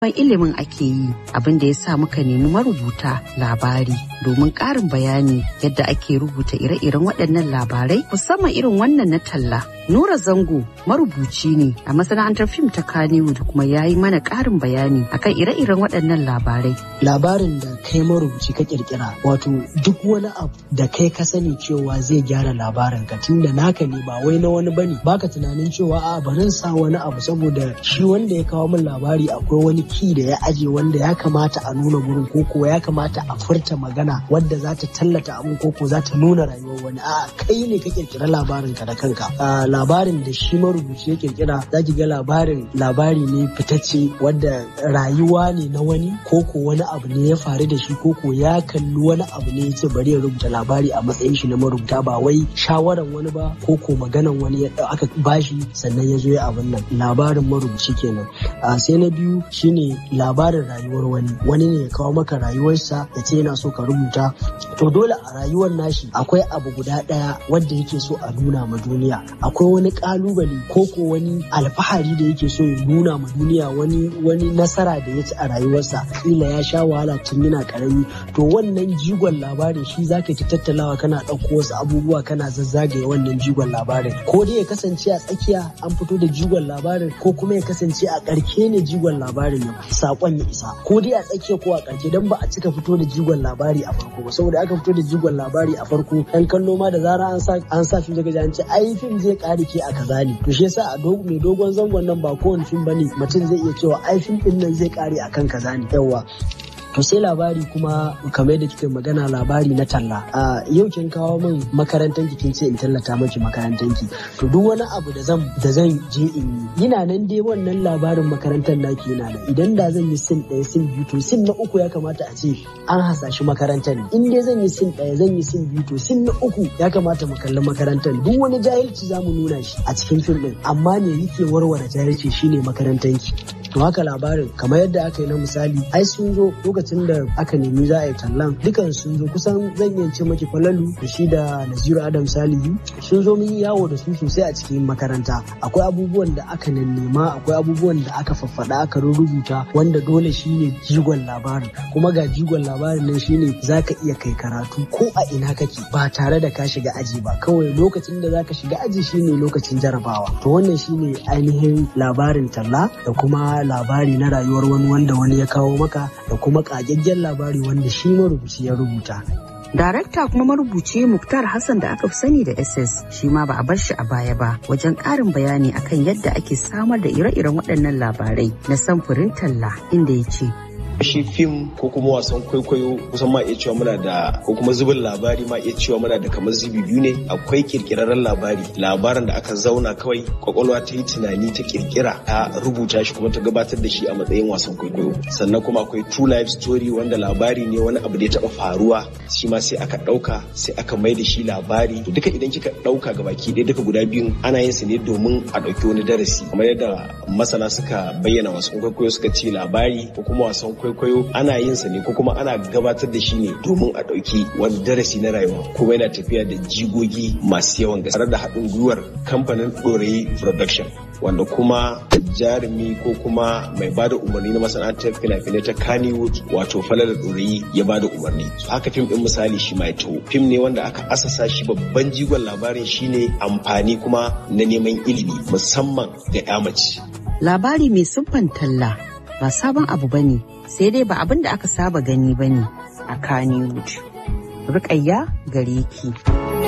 ilimin ake yi abin da ya sa muka nemi marubuta labari domin ƙarin bayani yadda ake rubuta ire-iren waɗannan labarai musamman irin wannan na talla. Nura Zango marubuci ne a masana'antar fim ta Kannywood kuma ya yi mana ƙarin bayani akan ire-iren waɗannan labarai. Labarin da kai marubuci ka kirkira wato duk wani abu da kai ka sani cewa zai gyara labarin ka tunda naka ne ba wai na wani bane baka tunanin cewa a barin sa wani abu saboda shi wanda ya kawo min labari akwai wani ki da ya aje wanda ya kamata a nuna gurin koko ya kamata a furta magana wadda za ta tallata abin koko za ta nuna rayuwar wani a kai ne ka kirkira labarin ka da kanka labarin da shi marubuci ya kirkira za ki ga labarin labari ne fitacce wadda rayuwa ne na wani koko wani abu ne ya faru da shi koko ya kalli wani abu ne ya ce bari ya rubuta labari a matsayin shi na marubuta ba wai shawaran wani ba koko maganan wani ya aka bashi sannan ya zo ya abin nan labarin marubuci kenan sai na biyu shine labarin rayuwar wani wani ne ya kawo maka rayuwarsa ya ce yana so ka rubuta to dole a rayuwar nashi akwai abu guda ɗaya wanda yake so a nuna ma duniya akwai wani kalubale ko ko wani alfahari da yake so ya nuna ma duniya wani wani nasara da ya ci a rayuwarsa kila ya sha wahala tun yana karami to wannan jigon labarin shi zaka ki tattalawa kana ɗauko wasu abubuwa kana zazzagaye wannan jigon labarin ko dai ya kasance a tsakiya an fito da jigon labarin ko kuma ya kasance a ƙarke ne jigon labarin ya sakon ya isa ko dai a tsakiya ko a ƙarshe dan ba a cika fito da jigon labari a farko ba saboda aka fito da jigon labari a farko ɗan kallo ma da zara an sa an sa fim daga an ce ai fim zai ƙare ke a kaza ne to shi yasa a mai dogon zangon nan ba kowane fim bane mutum zai iya cewa ai fim ɗin nan zai ƙare akan kaza ne yawa to sai labari kuma kamar da kika magana labari na talla a yau kin kawo min makarantar ki kin ce in tallata miki makarantar ki to duk wani abu da zan da zan je in yi ina nan dai wannan labarin makarantar naki yana nan idan da zan yi sin ɗaya sin biyu to sin na uku ya kamata a ce an hasashi makarantar ne in dai zan yi sin ɗaya zan yi sin biyu to sin na uku ya kamata mu kalli makarantar duk wani jahilci za mu nuna shi a cikin fim ɗin amma me yake warware jahilci shine makarantar ki to haka labarin kamar yadda aka yi na misali ai sun zo lokacin da aka nemi za a yi tallan dukan sun zo kusan zan iya ce maki falalu da shi da naziru adam salihu sun zo mun yi yawo da su sosai a cikin makaranta akwai abubuwan da aka nema akwai abubuwan da aka faffada aka rubuta wanda dole shine jigon labarin kuma ga jigon labarin nan shine zaka iya kai karatu ko a ina kake ba tare da ka shiga aji ba kawai lokacin da zaka shiga aji shine lokacin jarabawa to wannan shine ainihin labarin talla da kuma labari na rayuwar wani wanda wani ya kawo maka da kuma ƙagaggen labari wanda shi marubuci ya rubuta. Darakta kuma marubuci Muktar Hassan da aka fi sani da SS shi ma ba a bar shi a baya ba wajen ƙarin bayani akan yadda ake samar da ire-iren waɗannan labarai na samfurin talla inda ya ce shi fim ko kuma wasan kwaikwayo kusan ma iya cewa muna da ko kuma zubin labari ma iya cewa muna da kamar zubi biyu ne akwai kirkirarren labari labarin da aka zauna kawai kwakwalwa ta yi tunani ta kirkira ta rubuta shi kuma ta gabatar da shi a matsayin wasan kwaikwayo sannan kuma akwai true life story wanda labari ne wani abu da ya taba faruwa shi ma sai aka dauka sai aka mai da shi labari duka idan kika dauka ga baki ɗaya duka guda biyun ana yin su ne domin a dauki wani darasi kamar yadda masana suka bayyana wasan kwaikwayo suka ce labari ko kuma wasan kwaikwayo kwaikwayo ana yin sa ne ko kuma ana gabatar da shi ne domin a ɗauki wani darasi na rayuwa kuma yana tafiya da jigogi masu yawan gaske tare da haɗin gwiwar kamfanin ɗorayi production wanda kuma jarumi ko kuma mai bada umarni na masana'antar fina-finai ta Kannywood wato Falala Ɗorayi ya bada umarni. Haka fim ɗin misali shi mai taho. Fim ne wanda aka asasa shi babban jigon labarin shine amfani kuma na neman ilimi musamman ga 'ya mace. Labari mai siffan talla ba sabon abu bane sai dai ba abin da aka saba gani ba ne a Kannywood. Rukayya gare ki.